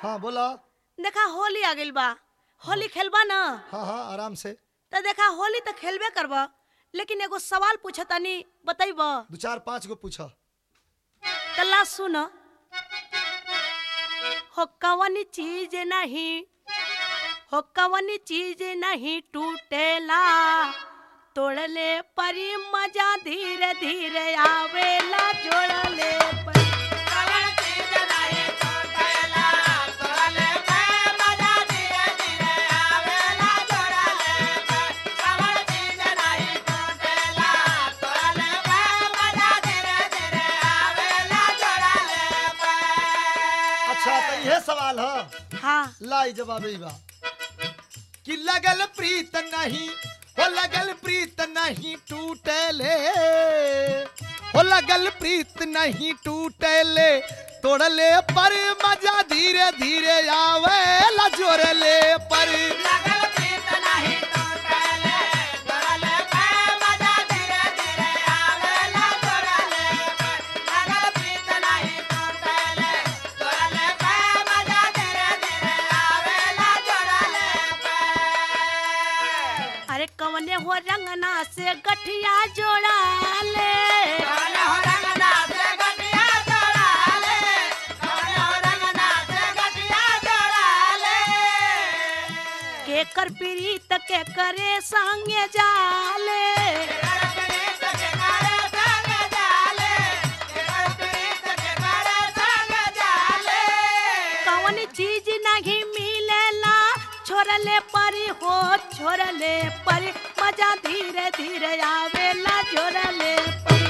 हाँ बोला देखा होली आ गइल बा होली खेलबा ना हाँ हाँ आराम से तो देखा होली तो खेलबे करबा लेकिन एगो सवाल पूछतानी बतैब दो चार पाँच गो पूछा तल्ला सुन हो कवन चीज नहीं हो कवन चीज नहीं टूटेला तोड़ले परी मजा धीरे धीरे आवेला जोड़ले परी अच्छा तो यह सवाल है हाँ लाई जवाब ई बा कि लगल प्रीत नहीं हो लगल प्रीत नहीं टूटले हो लगल प्रीत नहीं टूटले तोड़ले पर मजा धीरे धीरे आवे ला जोड़ले पर अरे कवने हो रंगना से गठिया जोड़ा ले के कर प्रीत के करे संगे जाले कवन चीज नहीं मिलेला छोड़ले परी हो छोड़ले परी मजा धीरे धीरे आवेला जोड़ले परी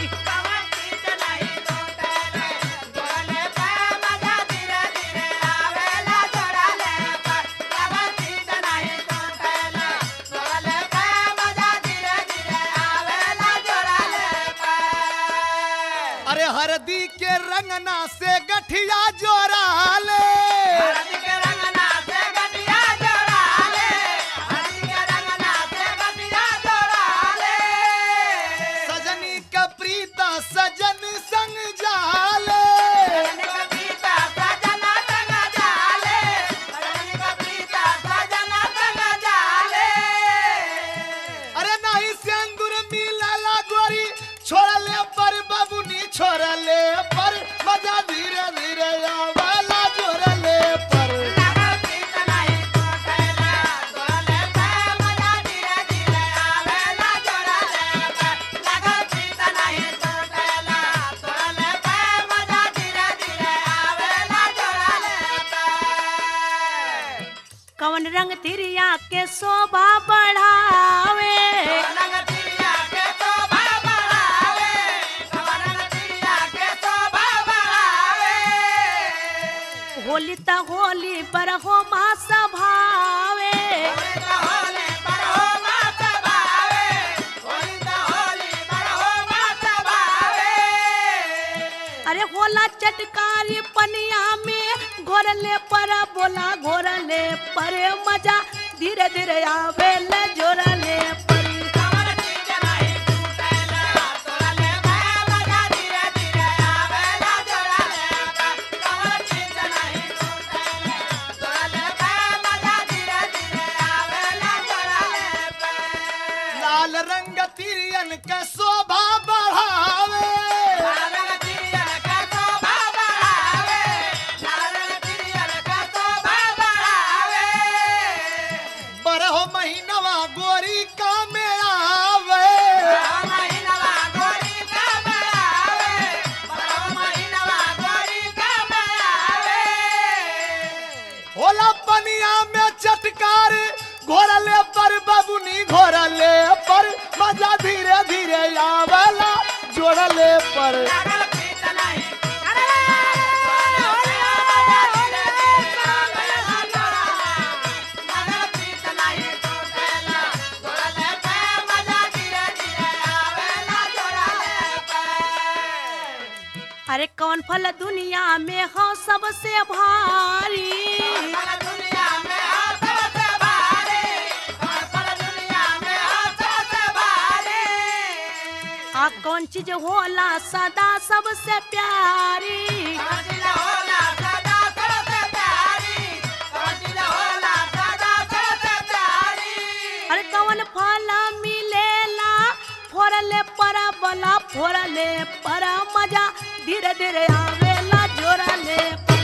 अरे हरदी के रंगना से गठिया जोड़ा ले सजनी का प्रीता सजन संग जाले अरे नहीं सिंदूर मिलला गोरी छोड़ले पर बबुनी छोड़ले पर मजा धीरे धीरे आवाला जोड़ले पर कवन रंग तिरिया के शोभा बढ़ावे होली त होली पर हो मा सभावे अरे होला चटकारी पनिया में घोरले पर बोला घोरले पर मजा धीरे धीरे आवेले जोरले परी लाल रंग तिरियन का शोभा बढ़ावे बरहो महीनवा गोरी का में आवे होला पनिया में चटकार घोरले पर बबुनी घोरले पर मजा धीरे धीरे आवेला जोड़ले पर अरे कौन फल दुनिया में हो सबसे भारी आ कौन चीज होला सदा सबसे प्यारी घोरले पर मजा धीरे धीरे आवेला जोरले पर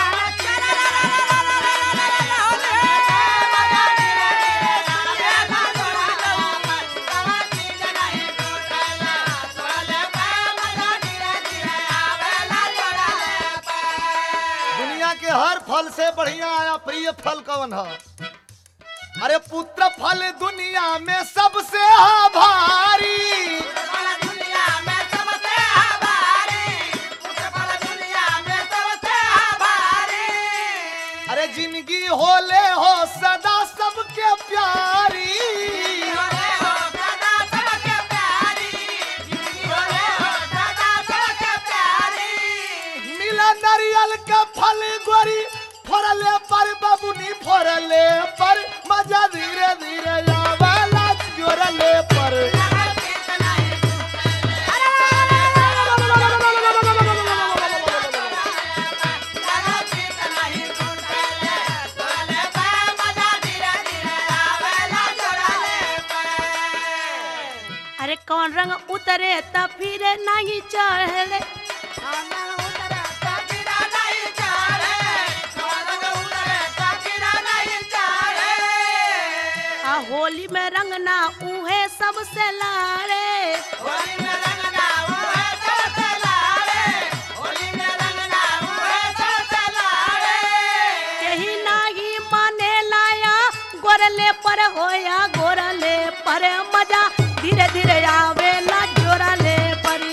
दुनिया के हर फल से बढ़िया आया प्रिय फल कौन है अरे पुत्र फल दुनिया में सबसे भारी अरे जिंदगी होले हो सदा सबके प्यारी मिला नारियल का फल गोरी फोड़ले पर बबुनी फोड़ले पर मजा धीरे धीरे आवेला जोरले पर अरे कौन रंग उतरे त फिर नहीं चढ़ले आ होली में रंग ना उहे सबसे लाड़े यही नाही माने लाया गोरले पर होया गोरले पर मजा धीरे धीरे आवेला जोरले परी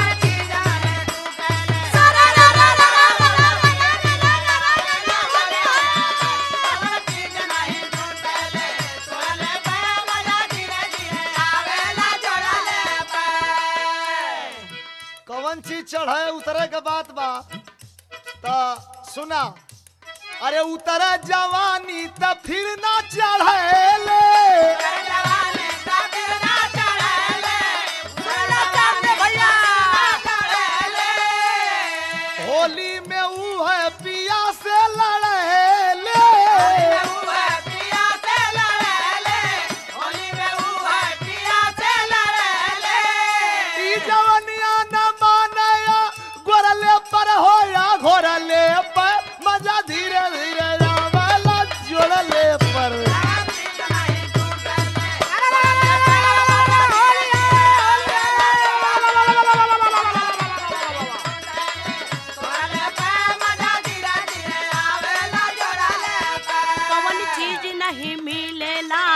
कौन चीज चढ़े उतरे के बात बा त सुना अरे उतरे जवानी त फिर ना चढ़ेले होली में ऊ है पिया से लड़ेले ई जवनिया न मानया गोरले पर होया घोरले पर मजा धीरे धीरे आवेला जोड़ले पर कवन चीज नहीं मिलेला